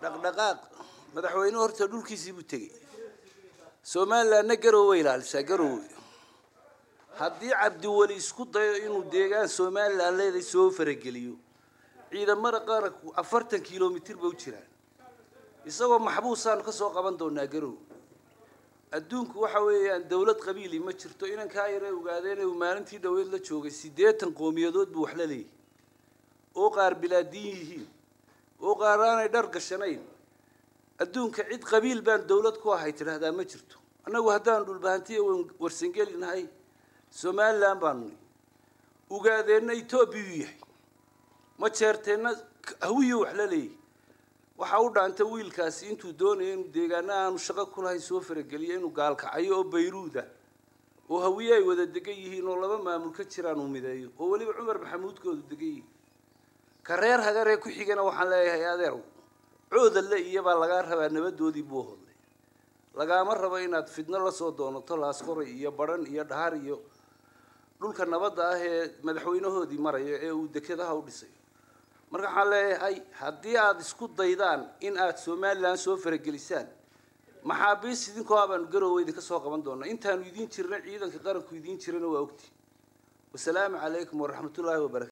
dhaqdhaqaaq madaxweyne horta dhulkiisii buu tegey somalilandna garowe ilaalisaa garowe haddii cabdiweli isku dayo inuu deegaan somaliland leeday soo farageliyo ciidamada qaranku afartan kilomitir ba u jiraan isagoo maxbuusaanu ka soo qaban doonaa garowe adduunku waxa weeyaan dawlad qabiili ma jirto inankaa yare ogaadeen uu maalintii dhaweyd la joogay siddeetan qowmiyadood buu wax la leeyahy oo qaar bilaadiin yihiin oo qaar aanay dhar gashanayn adduunka cid qabiil baan dawlad ku ahay tidhaahdaa ma jirto annagu haddaan dhulbahantiya warsangeli nahay somaliland baanu nihi ugaadeenna etoobiyuu yahay ma jeerteenna hawiyo wax la leeyahy waxaa u dhaanta wiilkaasi intuu doonaya inuu deegaana aanu shaqo ku lahayn soo farageliyo inuu gaalkacayo oo bayruuda oo hawiye ay wada degan yihiin oo laba maamul ka jiraan uu mideeyo oo weliba cumar maxamuudkoodu degan yihiin ka reer hagaree ku xigana waxaan leeyahay adeer coodalle iyobaa lagaa rabaa nabadoodii buu hodlay lagaama rabo inaad fidno lasoo doonato laasqoray iyo badhan iyo dhahar iyo dhulka nabadda ah ee madaxweynahoodii maraya ee uu dekedaha u dhisayo marka waxaan leeyahay haddii aada isku daydaan in aada somaliland soo faragelisaan maxaabiis idinkoo abaanu garowe idinka soo qaban doonaa intaanu idiin jirna ciidanka qaranku idiin jirana waa ogti wasalaamu calaykum waraxmatullaahi wabarakatu